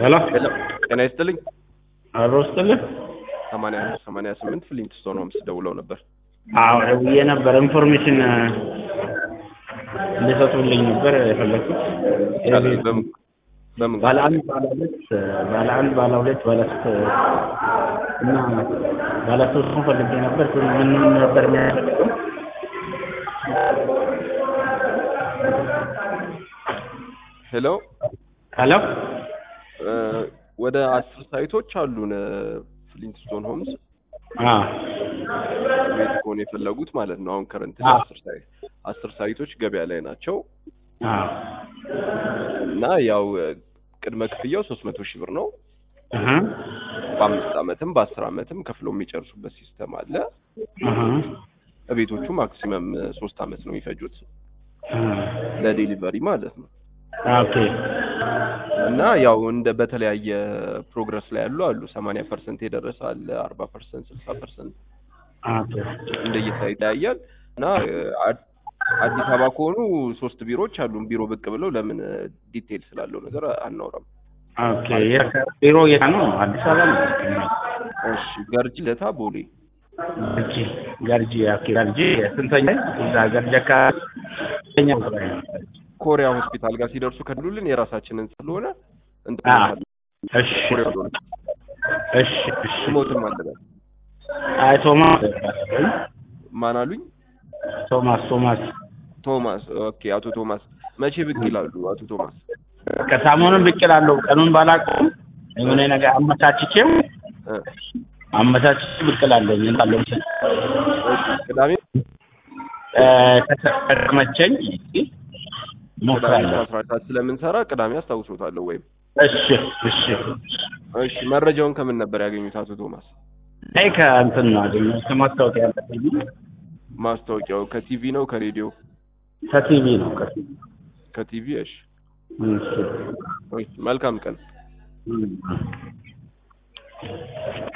ሄሎ ሄሎ ጤና ይስጥልኝ። አብሮ ስጥልህ። ሰማንያ አንድ ሰማንያ ስምንት ፍሊንትስቶን ሆምስ ደውለው ነበር። አዎ ደውዬ ነበር። ኢንፎርሜሽን እንዲሰጡልኝ ነበር የፈለግኩት። ይቻላል። በምን በምን ባለ አንድ፣ ባለ ሁለት፣ ባለ አንድ፣ ባለ ሁለት፣ ባለ ሶስት እና ባለ ሶስት ፈልጌ ነበር። ግን ምን ምን ነበር የሚያስፈልገው? ሄሎ ሄሎ እ ወደ አስር ሳይቶች አሉን ፍሊንትስቶን ሆምስ አዎ ቤት ከሆነ የፈለጉት ማለት ነው። አሁን ከረንት አዎ። አስር ሳይ አስር ሳይቶች ገበያ ላይ ናቸው አዎ እና ያው ቅድመ ክፍያው ሶስት መቶ ሺህ ብር ነው። እህ በአምስት ዓመትም በአስር ዓመትም ከፍለው የሚጨርሱበት ሲስተም አለ። እህ ቤቶቹ ማክሲመም ሶስት ዓመት ነው የሚፈጁት እህ ለዴሊቨሪ ማለት ነው። ኦኬ እና ያው እንደ በተለያየ ፕሮግረስ ላይ ያሉ አሉ። ሰማንያ ፐርሰንት የደረሰ አለ፣ አርባ ፐርሰንት፣ ስልሳ ፐርሰንት ኦኬ እንደየሳ ይለያያል። እና አ- አዲስ አበባ ከሆኑ ሶስት ቢሮዎች አሉን። ቢሮ ብቅ ብለው ለምን ዲቴል ስላለው ነገር አናውራም። ኦኬ ቢሮ የት ነው? አዲስ አበባ ነው። እሺ፣ ገርጂ፣ ለታ፣ ቦሌ ገርጂ ገርጂ ኦኬ ገርጂ ስንተኛ እዛ ገርጂ አካባቢ ስንተኛ ቦታ ነው? ኮሪያ ሆስፒታል ጋር ሲደርሱ ከድሉልን የራሳችንን ስለሆነ እንትን አዎ። እንላለን። እሺ ኮሪያ ሆነ እሺ እሺ ስሞትም አለበት። አይ ቶማስ ማን አሉኝ? ቶማስ ቶማስ ቶማስ። ኦኬ፣ አቶ ቶማስ መቼ ብቅ ይላሉ? አቶ ቶማስ ከሳሙኑን ብቅ እላለሁ። ቀኑን ባላውቀውም የሆነ ነገር አመቻችቼው እ አመቻችቼ ብቅ እላለሁ። እንዳለው እሺ፣ ቅዳሜ እ ከተ- ከተመቸኝ ቅዳሜ እሞክራለሁ። አስራ ሰዓት ስለምንሰራ ቅዳሜ አስታውሶታለሁ። ወይም እሺ እሺ እሺ፣ መረጃውን ከምን ነበር ያገኙት አቶ ቶማስ? አይ ከእንትን ነው አገኘሁት ከማስታወቂያ ያለብኝ ማስታወቂያው ከቲቪ ነው ከሬዲዮ? ከቲቪ ነው ከቲቪ ከቲቪ። እሺ፣ እሺ እሺ፣ መልካም ቀን። እም።